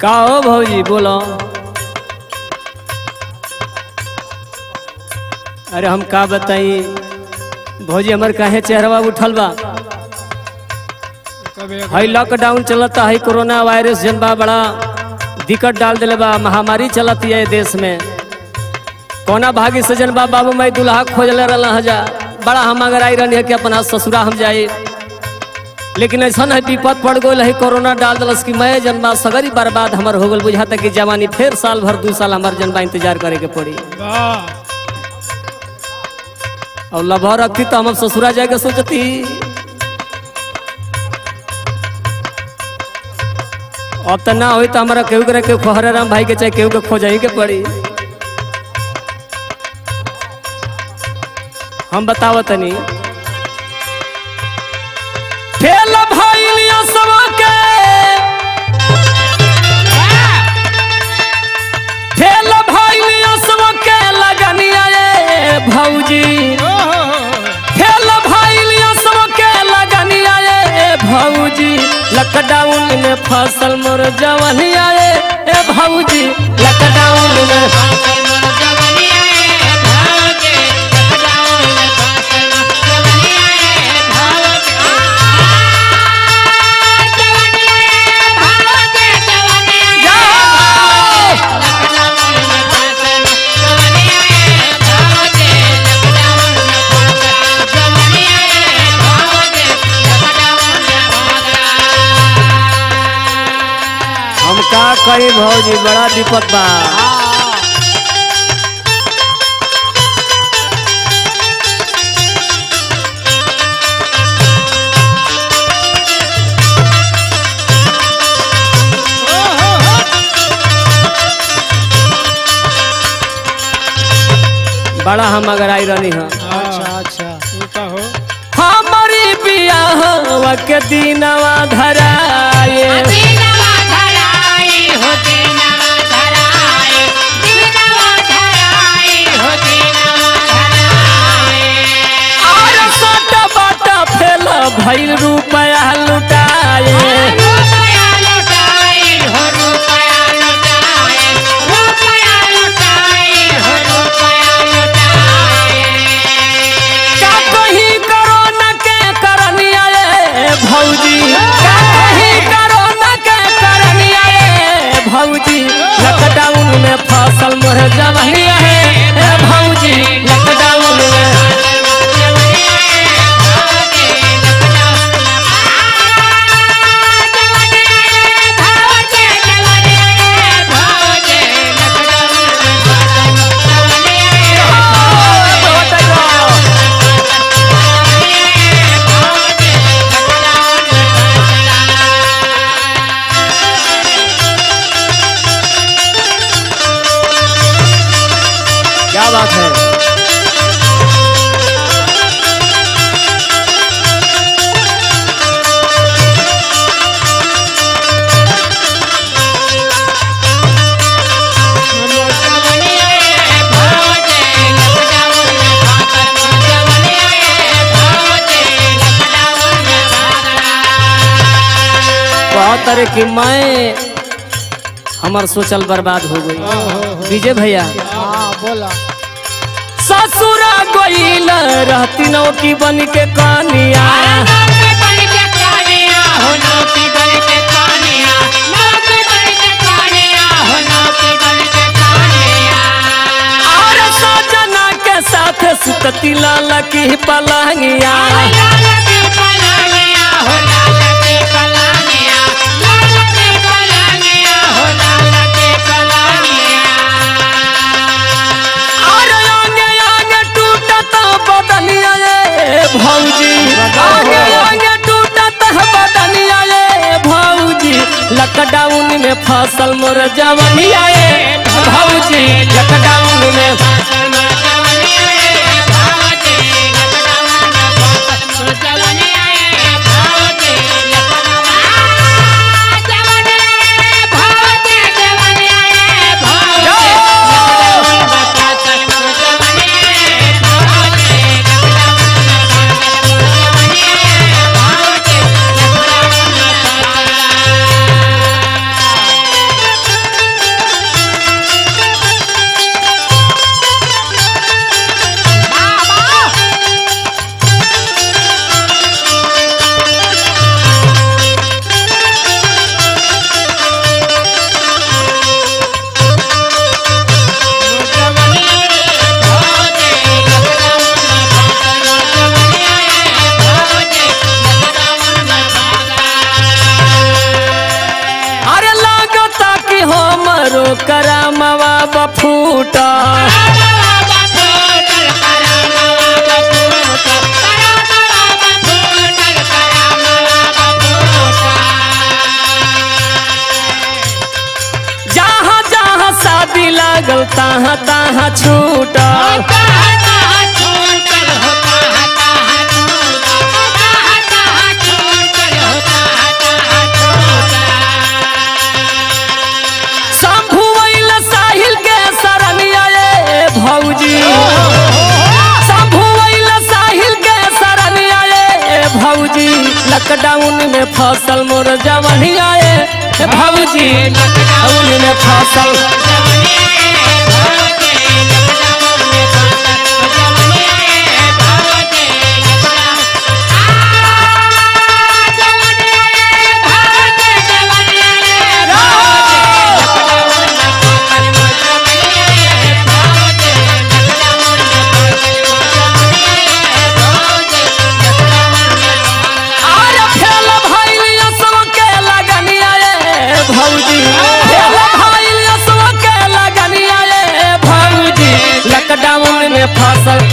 का हो भौजी बोलो अरे हम का बताई भौजी हमर काहे चेहरवा उठल बा हई लॉकडाउन चलता है कोरोना वायरस जन बा बड़ा दिक्कत डाल दिले बा महामारी चलती है देश में कोना भागी से जन बा बाबू माई दुल्हा खोजले रहल जा बड़ा हम अगर आई रहनी है कि अपना ससुरा हम जाए लेकिन ऐसा है विपद पड़ गई है कोरोना डाल दिलस कि मैं जन्मा सगरी बर्बाद हमर हो गल बुझाता कि जवानी फिर साल भर दू साल हमार जन्मा इंतजार करे के पड़ी और लभा रखती तो हम ससुरा जाके सोचती अब तो ना होई तो हमारा केहू करे के खोहरे राम भाई के चाहे केहू के खोजाई के पड़ी हम बतावत तनी फेल भइलियो सबके फेल भइलियो सबके लगनिया ए भौजी फेल भइलियो सबके लगनिया ए भौजी लॉकडाउन में फसल मोर जवनिया ए ए भौजी लॉकडाउन में हम का कही भौजी बड़ा विपद बा बड़ा हम अगर आई रहनी है अच्छा अच्छा हमारी बियाह के दिनवा धराए और सट बट फेल भइल रुपया लुटाए का कही कोरोना के करनिया रे भौजी का कही कोरोना के करनिया रे भौजी लॉकडाउन में फसल मोर जवनिया है ए भौजी लॉकडाउन में क्या बात है बहुत तरह की मैं हमार सोचल बर्बाद हो गई विजय भैया हाँ बोला ससुरा गोइल रहती नौ की बन के कनिया और सजना के साथ सुतती लाल की पलंगिया और आगे आगे टूटत बदनिया रे भौजी आगे आगे टूटत बदनिया रे भौजी लॉकडाउन में फसल मोर जवनिया रे भौजी लॉकडाउन में हमारो करामवा बफूटा जहाँ जहाँ शादी लागल तहाँ तहाँ छूटा शंभु वैल साहिल के शरणिया ये भौजी शंभु वैल साहिल के शरणिया ये भौजी लॉकडाउन में फसल मोर जवनिया ये भौजी लॉकडाउन में फसल आर फेल भइल असव के लगनिया ये भौजी फेल भइल असव के लगनिया ये भौजी लॉकडाउन में फसल